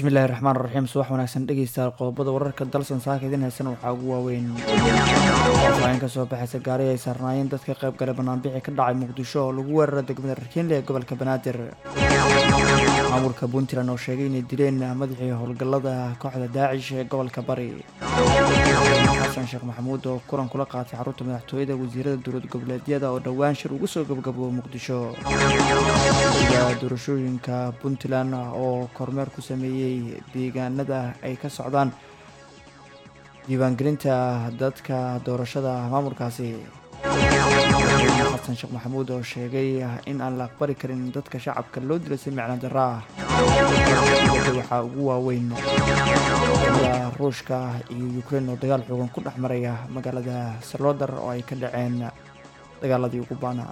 bismillahi raxmaan raxiim subax wanaagsan dhegeystayaal qodobada wararka dalsan saaka idin haysan waxaa ugu waaweyn faafaahin kasoo baxaysa gaari ay saarnaayeen dadka qayb gale banaanbixi ka dhacay muqdisho oo lagu weerara degmada rakiinle ee gobolka banaadir maamulka puntland oo sheegay inay dileen madaxii howlgallada kooxda daacish ee gobolka bari xasan sheekh maxamuud oo kulan kula qaatay xarunta madaxtooyada wasiirada dowlad goboleedyada oo dhowaan shir ugu soo gabagabo muqdisho doorashooyinka puntland oo kormeer ku sameeyey deegaanada ay ka socdaan diiwaangelinta dadka doorashada maamulkaasi xasan sheekh maxamuud oo sheegay in aan la aqbali karin dadka shacabka loo dilay si micno darro ah waxaa ugu waaweyn ruushka iyo ukrein oo dagaal xoogan ku dhex maraya magaalada salodar oo ay ka dhaceen dagaaladii ugu baanaa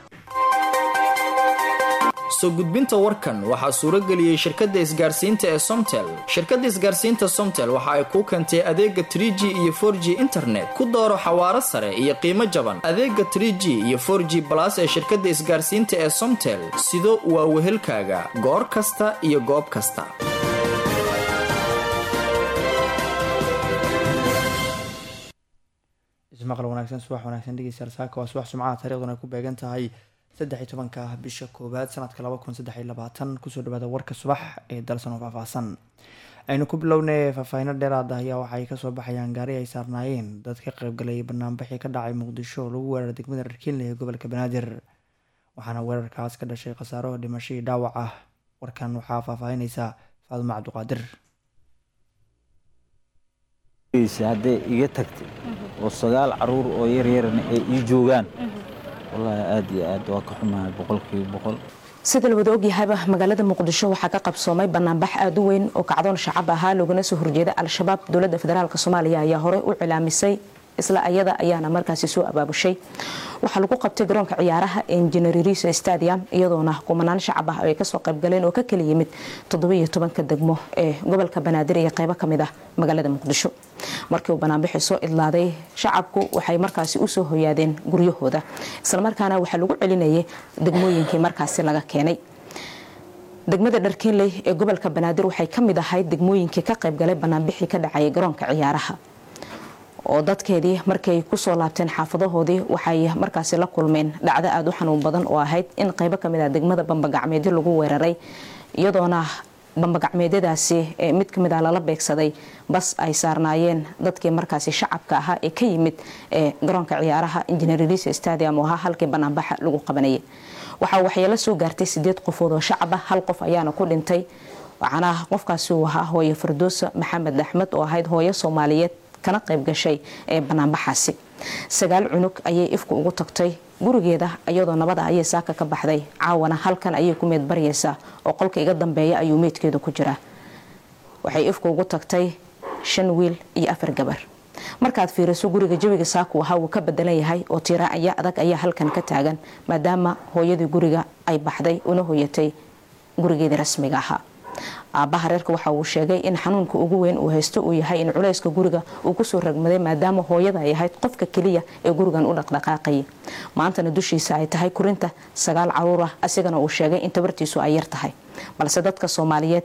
soo gudbinta warkan waxaa suuro geliyey shirkadda isgaarsiinta ee somtel shirkadda isgaarsiinta somtel waxa ay kuu keentay adeega trie g iyo for g internet ku dooro xawaaro sare iyo qiimo jaban adeega trie g iyo for g balas ee shirkadda isgaarsiinta ee somtel sido waa wehelkaaga goor kasta iyo goob kasta ismaqal wanaagsan subax wanaagsan dhegeystayaal saaka waa subax sumcaha taariikhduna ay ku beegan tahay saddex iyo tobanka bisha koowaad sanadka laba kun saddex iyo labaatan kusoo dhawaada warka subax ee dalsan oo faahfaahsan aynu ku bilownay faahfaahino dheeraad ah ayaa waxaay kasoo baxayaan gaari ay saarnaayeen dad ka qaybgalay banaanbixii ka dhacay muqdisho oo lagu weeraray degmada rarkiinle ee gobolka banaadir waxaana weerarkaas ka dhashay khasaaro dhimasho iyo dhaawac ah warkan waxaa faahfaahinaysa faaduma cabdiqaadir hadday iga tagtay oo sagaal caruur oo yaryarna ay ii joogaan wallaahi aad iyo aad waa ka xumahay boqolkiiba boqol sida la wada ogyahayba magaalada muqdisho waxaa ka qabsoomay banaanbax aada u weyn oo kacdoon shacab ahaa loogana soo horjeeda al-shabaab dowladda federaalk soomaaliya ayaa horey u cilaamisay isla ayada ayaana markaasi soo abaabushay waxaa lagu qabtay garoonka ciyaaraha engineerisa stadium iyadoona kumanaan shacab ah ay kasoo qaybgaleen oo ka kala yimid toddobiyo tobanka degmo ee gobolka banaadir iyo qeybo kamid ah magaalada muqdisho markii uu banaanbixi soo idlaaday shacabku waxay markaasi usoo hoyaadeen guryahooda islamarkaana waxaa lagu celinayay degmooyinkii markaasi laga keenay degmada dharkiinley ee gobolka banaadir waxay kamid ahayd degmooyinkii ka qaybgalay banaanbixii ka dhacayay garoonka ciyaaraha oo dadkeedii markay kusoo laabteen xaafadahoodii waxay markaasi la kulmeen dhacdo aada u xanuun badan oo ahayd in qeybo kamid ah degmada bambagacmeedyo lagu weeraray iyadoona bambagacmeedyadaasi mid kamid ah lala beegsaday bas ay saarnaayeen dadkii markaasi shacabka ahaa ee ka yimid garoonka ciyaaraha engineerlisa stadium oo ahaa halkii banaanbaxa lagu qabanayay waxaa waxyeelo soo gaartay sideed qofood oo shacab ah hal qof ayaana ku dhintay waxaana qofkaasi uu ahaa hooye fardoosa maxamed axmed oo ahayd hooyo soomaaliyeed kana qayb gashay ee banaanbaxaasi sagaal cunug ayay ifku ugu tagtay gurigeeda iyadoo nabada ayay saaka ka baxday caawana halkan ayay ku meed baryaysaa oo qolka iga dambeeya ayuu meydkeedu ku jiraa waxay ifku ugu tagtay shan wiil iyo afar gabar markaad fiiriso guriga jawiga saaku ahaa wuu ka bedelan yahay oo tiiraacya adag ayaa halkan ka taagan maadaama hooyadii guriga ay baxday una hoyatay gurigeedii rasmiga ahaa aabbaha reerka waxa uu sheegay in xanuunka ugu weyn uu haysto uu yahay in culayska guriga uu kusoo ragmaday maadaama hooyada ay ahayd qofka keliya ee gurigan u dhaqdhaqaaqayay maantana dushiisa ay tahay kurinta sagaal caruur ah asigana uu sheegay in tabartiisu ay yar tahay balse dadka soomaaliyeed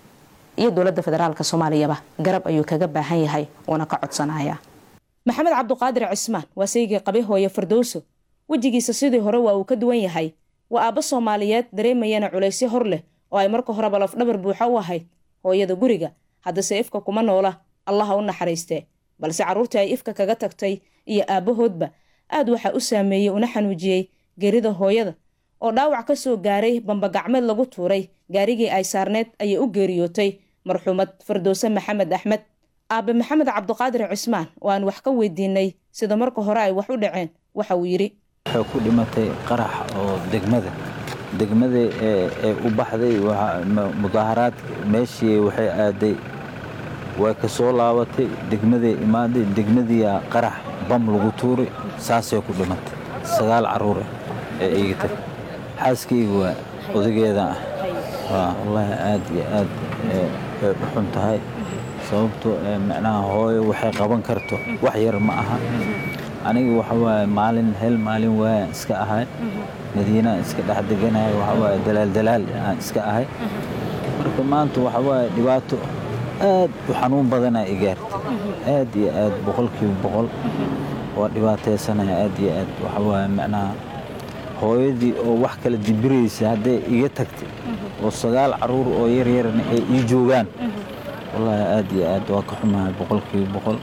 iyo dowladda federaalk soomaaliyaba garab ayuu kaga baahan yahay uuna ka codsanaya maxamed cabduqaadir cismaan waa saygii qabay hooye fardowso wejigiisa sidii hore waa uu ka duwan yahay waa aabbo soomaaliyeed dareemayana culaysyo hor leh oo ay marka horeba lafdhabar buuxa u ahayd hooyada guriga haddase ifka kuma noola allaha u naxariistee balse carruurtii ay ifka kaga tagtay iyo aabbahoodba aad waxaa u saameeyey una xanuujiyey geerida hooyada oo dhaawac ka soo gaaray bambagacmeed lagu tuuray gaarigii ay saarneed ayay u geeriyootay marxuumad fardowse maxamed axmed aabe maxamed cabduqaadir cismaan oo aan wax ka weydiinay sida marka hore ay wax u dhaceen waxa uu yidhi waxay ku dhimatay qarax oo degmada degmadii ee u baxday mudaaharaad meeshii waxay aaday way ka soo laabatay degmaday imaaday degmadiia qarax bam lagu tuuray saasay ku dhimatay sagaal caruura ee iga tag xaaskayga waa odageeda ah wallaahi aad iyo aad ay u xun tahay sababto macnaha hooyo waxay qaban karto wax yar ma aha aniga waxa waaye maalin hel maalin waayaan iska ahay madiinaan iska dhex deganahay waxa waaye dalaal dalaal aan iska ahay marka maanta waxa waaye dhibaato aad u xanuun badanaa igaarta aad iyo aad boqolkiiba boqol waa dhibaataysanaya aad iyo aad waxa waaye macnaha hooyadii oo wax kala dibiraysa hadday iga tagtay oo sagaal caruur oo yaryarna ay ii joogaan wallaahi aad iyo aad waa ka xumahay boqolkiiba boqol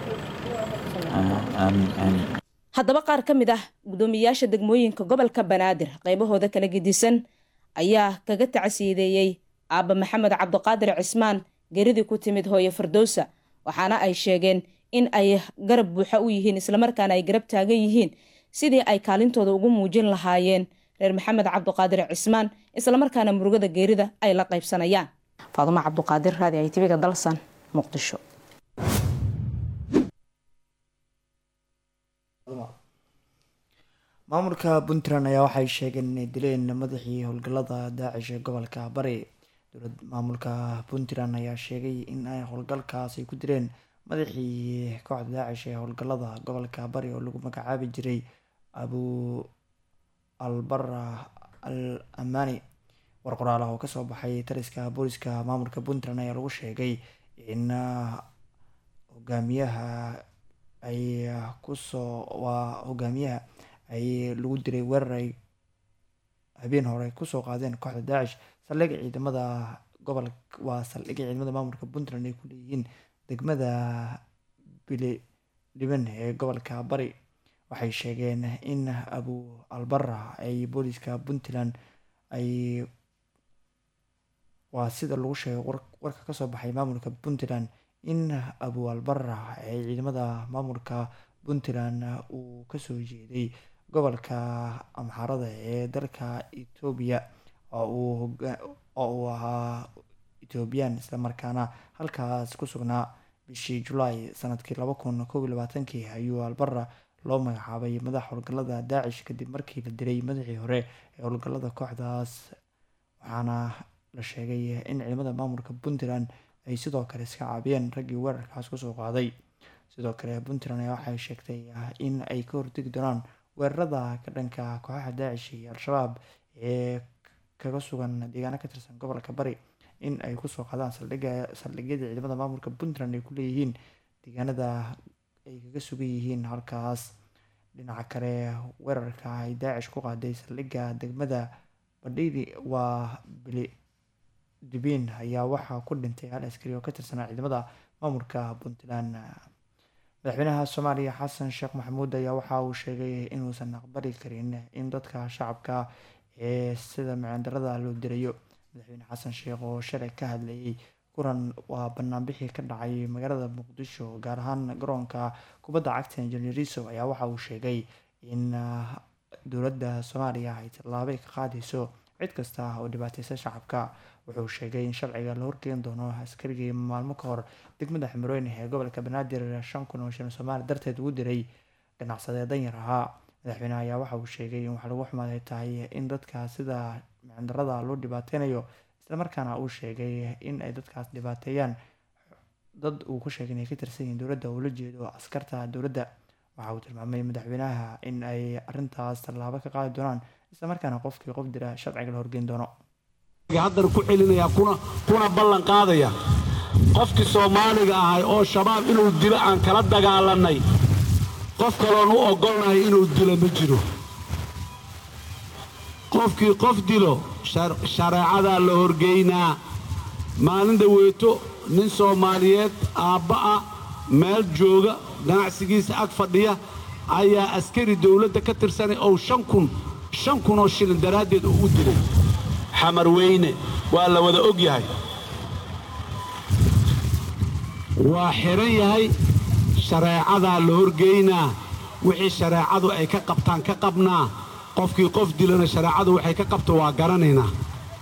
haddaba qaar ka mid ah guddoomiyayaasha degmooyinka gobolka banaadir qaybahooda kala gedisan ayaa kaga tacsiideeyey aabba maxamed cabdiqaadir cismaan geridii ku timid hooye fardowsa waxaana ay sheegeen in ay garab buuxa u yihiin islamarkaana ay garab taagan yihiin sidii ay kaalintooda ugu muujin lahaayeen reer maxamed cabdiqaadir cismaan islamarkaana murugada geerida ay la qaybsanayaan faadumo cabduqaadir raadi ay tibiga dalsan muqdisho maamulka puntland ayaa waxay sheegeen inay dileen madaxii howlgallada daacish ee gobolka bari dowlad maamulka puntland ayaa sheegay in ay howlgalkaas ay ku dileen madaxii kooxda daacish ee howlgallada gobolka bari oo lagu magacaabi jiray abu albara al amani war qoraal ah oo kasoo baxay taliska booliska maamulka puntland ayaa lagu sheegay in hogaamiyaha ay kusoo waa hogaamiyaha ay lagu diray weerar ay habeen hore kusoo qaadeen kooxda daacish saldhigga ciidamada gobol waa saldhigga ciidamada maamulka puntland ay ku leeyihiin degmada bili dhiban ee gobolka bari waxay sheegeen in abu albara ay booliska puntland ay waa sida lagu sheegay warka kasoo baxay maamulka puntland in abu albara ay ciidamada maamulka puntland uu kasoo jeeday gobolka amxaarada ee dalka etoobiya oo uu ahaa ethoobiyan islamarkaana halkaas ku sugnaa bishii julaay sanadkii laba kun kob iyo labaatankii ayuu albara loo magacaabay madax howlgallada daacish kadib markii la dilay madaxii hore ee howlgallada kooxdaas waxaana la sheegay in ciidamada maamulka puntland ay sidoo kale iska caabiyeen raggii weerarkaas kusoo qaaday sidoo kale puntland ayaa waxay sheegtay in ay ka hortegi doonaan weerarada ka dhanka kooxaha daacish iyo al-shabaab ee kaga sugan deegaano ka tirsan gobolka bari in ay kusoo qaadaan saldhiga saldhigyada ciidamada maamulka puntland ay ku leeyihiin deegaanada ay kaga sugan yihiin halkaas dhinaca kale weerarka ay daacish ku qaaday saldhigga degmada badhidi waa bili dibiin ayaa waxaa ku dhintay hal askari oo ka tirsanaa ciidamada maamulka puntland madaxweynaha soomaaliya xasan sheekh maxamuud ayaa waxa uu sheegay inuusan aqbali karin in dadka shacabka ee sida micindarada loo dirayo madaxweyne xasan sheekh oo shalay ka hadlayay kulan waa banaanbixii ka dhacay magaalada muqdisho gaar ahaan garoonka kubadda cagta injineeriso ayaa waxa uu sheegay in dowladda soomaaliya ay tallaabay ka qaadayso cid kasta oo dhibaateysa shacabka wuxuu sheegay in sharciga la horgeyn doono askarigii maalmo ka hor degmada ximiroyne ee gobolka banaadir shan kun oo shilin soomaali darteed ugu diray ganacsadee danyar ahaa madaxweyneha ayaa waxa uu sheegay in wax lagu xumaaday tahay in dadka sida micindarada loo dhibaateynayo islamarkaana uu sheegay in ay dadkaas dhibaateeyaan dad uu ku sheegay inay ka tirsan yihiin dowladda uu la jeedo askarta dowladda waxa uu tilmaamay madaxweynaha in ay arintaas tallaabo ka qaadi doonaan islamarkaana qofkii qof dira sharciga la horgeyn doono haddana ku celinaya kuna kuna ballan qaadaya qofkii soomaaliga ahay oo shabaab inuu dilo aan kala dagaalannay qof kaloon u oggolnahay inuu dilo ma jiro qofkii qof dilo shareecadaa la horgeynaa maalin dhaweeto nin soomaaliyeed aabba ah meel jooga ganacsigiisa ag fadhiya ayaa askari dawladda ka tirsanay oo shan kun shan kun oo shilin daraaddeed uu u dilay xamar weyne waa la wada og yahay waa xidhan yahay shareecadaa la horgeynaa wixii shareecadu ay ka qabtaan ka qabnaa qofkii qof dilana shareecadu waxay ka qabto waa garanaynaa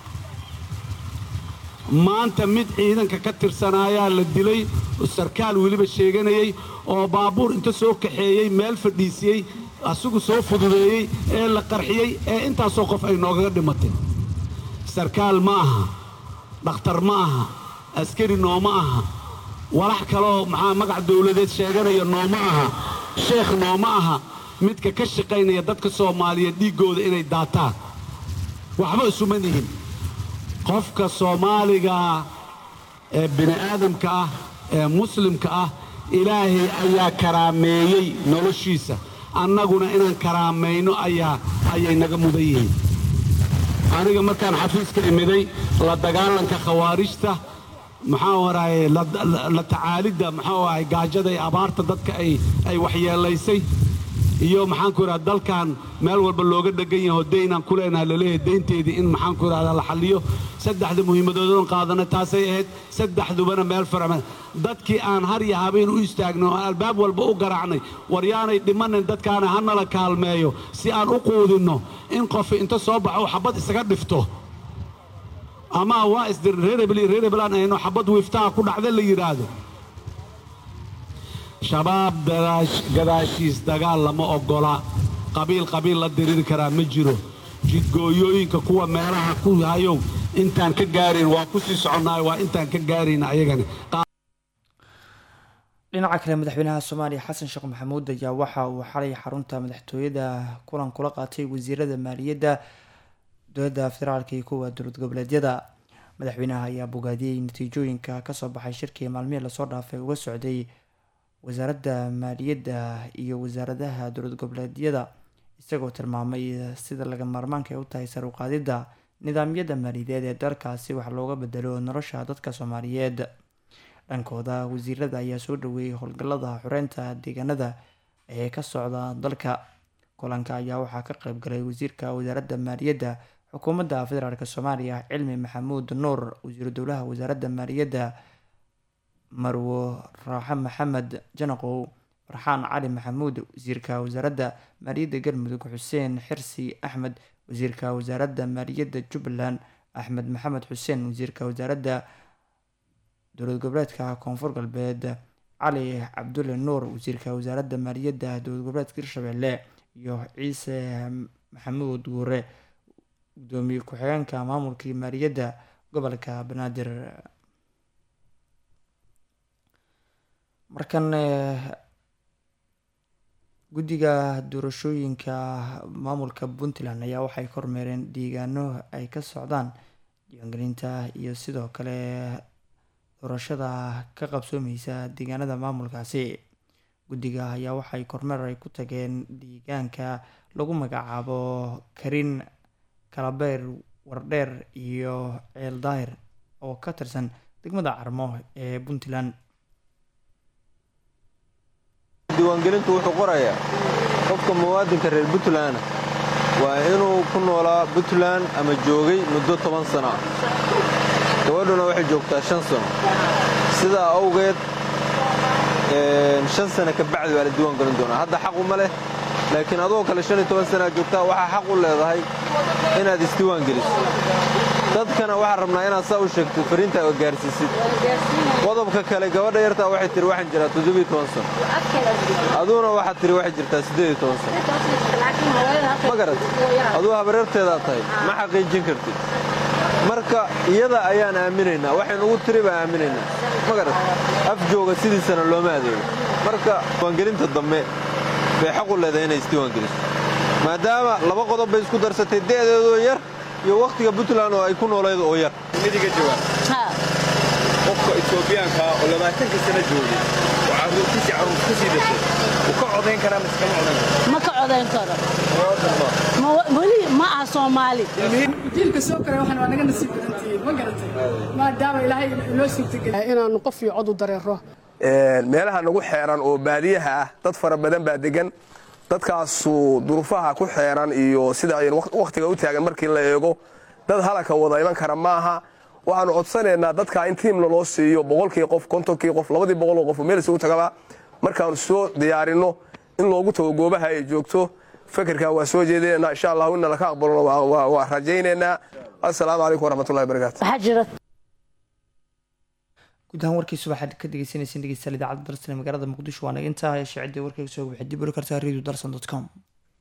maanta mid ciidanka ka tirsanaayaa la dilay sarkaal weliba sheeganayay oo baabuur inta soo kaxeeyey meel fadhiisiyey asigu soo fududeeyey ee la qarxiyey ee intaasoo qof ay noogaga dhimatay sarkaal ma aha dhakhtar ma aha askari nooma aha walax kaleoo maxaa magac dawladeed sheeganaya nooma aha sheekh nooma aha midka ka shaqaynaya dadka soomaaliyeed dhiiggooda inay daataan waxba isuma nihin qofka soomaaligaa ee bini aadamka ah ee muslimka ah ilaahay ayaa karaameeyey noloshiisa annaguna inaan karaamayno ayaa ayay naga mudan yihiin aniga markaan xafiiska imiday la dagaalanka khawaarijta maxaa waraaye la tacaalidda maxaa waaye gaajada iyo abaarta dadka ay ay waxyeelaysay iyo maxaanku idhahda dalkan meel walba looga dhegan yaho daynaan ku leenahay laleeyahay daynteedii in maxaanku idhahda la xalliyo saddexda muhiimadoodan qaadana taasay ahayd saddexdubana meel farama dadkii aan har iyo habeen u istaagno oo albaab walba u garaacnay war yaanay dhimanin dadkaana hanala kaalmeeyo si aan u quudinno in qofi inta soo baxo uu xabad isaga dhifto ama waa isdirin reerebel iyo reerebelaan ayno xabad wiiftaha ku dhacda la yidhaahdo shabaab gadaashiis dagaal lama oggola qabiil qabiil la diriri karaa ma jiro jidgooyooyinka kuwa meelaha ku hayow intaan ka gaarayn waa ku sii soconnaay waa intaan ka gaarayn ayagana dhinaca kale madaxweynaha soomaaliya xasan sheekh maxamuud ayaa waxa uu xalay xarunta madaxtooyada kulan kula qaatay wasiirada maaliyadda dowladda federaalka iyo kuwa dowlad goboleedyada madaxweynaha ayaa bogaadiyey natiijooyinka kasoo baxay shirkii maalmihii lasoo dhaafay uga socday wasaaradda maaliyadda iyo wasaaradaha dowlad goboleedyada isagoo tilmaamay sida laga maarmaanka ay u tahay sar uqaadidda nidaamyada maaliyadeed ee dalkaasi wax looga bedelo nolosha dadka soomaaliyeed dhankooda wasiirada ayaa soo dhaweeyey howlgallada xoreynta deegaanada ee ka socda dalka kulanka ayaa waxaa ka qeyb galay wasiirka wasaaradda maaliyadda xukuumadda federaalk soomaaliya cilmi maxamuud nuur wasiiru dowlaha wasaaradda maaliyadda marwo raaxe maxamed janaqow farxaan cali maxamuud wasiirka wasaaradda maaliyadda galmudug xuseen xirsi axmed wasiirka wasaaradda maaliyadda jubbaland axmed maxamed xuseen wasiirka wasaaradda dowlad goboleedka koonfur galbeed cali cabdulle nuur wasiirka wasaaradda maaliyadda dowlad goboleedka hirshabelle iyo ciise maxamuud guure gudoomiye ku-xigeenka maamulkii maaliyadda gobolka banaadir markan guddiga doorashooyinka maamulka puntland ayaa waxay kormeereen deegaano ay ka socdaan diiwaangelinta iyo sidoo kale doorashada ka qabsoomeysa deegaanada maamulkaasi guddiga ayaa waxay kormeer ay ku tageen deegaanka lagu magacaabo karin kalabeer wardheer iyo ceel daahir oo ka tirsan degmada carmo ee puntland diiwaangelintu wuxuu qorayaa qofka muwaadinka reer puntland waa inuu ku noolaa puntland ama joogay muddo toban sano ah gabadhuna waxay joogtaa shan sano sidaa awgeed shan sano ka bacdi waa la diiwaangelin doonaa hadda xaqu ma leh laakiin adoo kale shan iyo toban sanaa joogtaa waxaa xaq u leedahay inaad isdiiwaangeliso dadkana waxaan rabnaa inaad saa u sheegtid fariintaa oo gaarsiisid qodobka kale gabadha yartaa waxay tihi waxaan jiraa toddobiyo toban sano aduuna waxaad tihi waxay jirtaa siddeed iyo toban sano ma garat aduu habareerteedaa tahay ma xaqiijin kartid marka iyada ayaan aaminaynaa waxaynugu tiri baa aaminaynaa ma garat af jooga sidiisana looma adeego marka diiwaangelinta dambe bay xaq u leedahay inay isdiiwaangeliso maadaama laba qodob bay isku darsatay de'deedoo yar iyo wakhtiga puntland oo ay ku noolayd oo yar midiga jawaab qofka etoobiyaanka oo labaatanka sano joogay oo carruurtiisii carruur ku sii dashay wuu ka codayn karaa mise kama codayn karo ma ka codayn karo weli ma aha soomaali jiilka soo koray waxaan waa naga nasiib badantihiin ma garatay maadaama ilaahay inoo suurtageliy inaanu qof iyo cod u dareero meelaha nagu xeeran oo baadiyaha ah dad fara badan baa degan dadkaasu duruufaha ku xeeran iyo sida ay wakhtiga u taagan markii la eego dad halaka wada iman kara maaha waxaanu codsanaynaa dadka in tiimna loo siiyo boqolkii qof kontonkii qof labadii boqoloo qof meel isugu tagaba markaanu soo diyaarinno in loogu tago goobaha ay joogto fekerkaa waa soo jeedinaynaa insha allahu inna laka aqbalona waa rajaynaynaa assalaamu calaykum waraxmatullahi wabarakaatu guud ahaan warkii subaxaad ka dhegeysaneyseen dhegeystayaal idaacadda darsan ee magaalada muqdisho waa naga intaa hesha ciddii warkayga soo waxay dib uli kartaa radio darsan dot com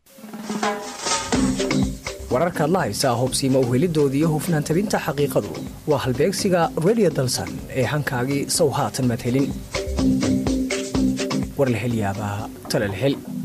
wararkaad la haysaa hubsiima uhelidoodii iyo hufnaan tabinta xaqiiqadu waa halbeegsiga radio dalsan ee hankaagii sow haatan maad helin war la hel yaabaa tale la hel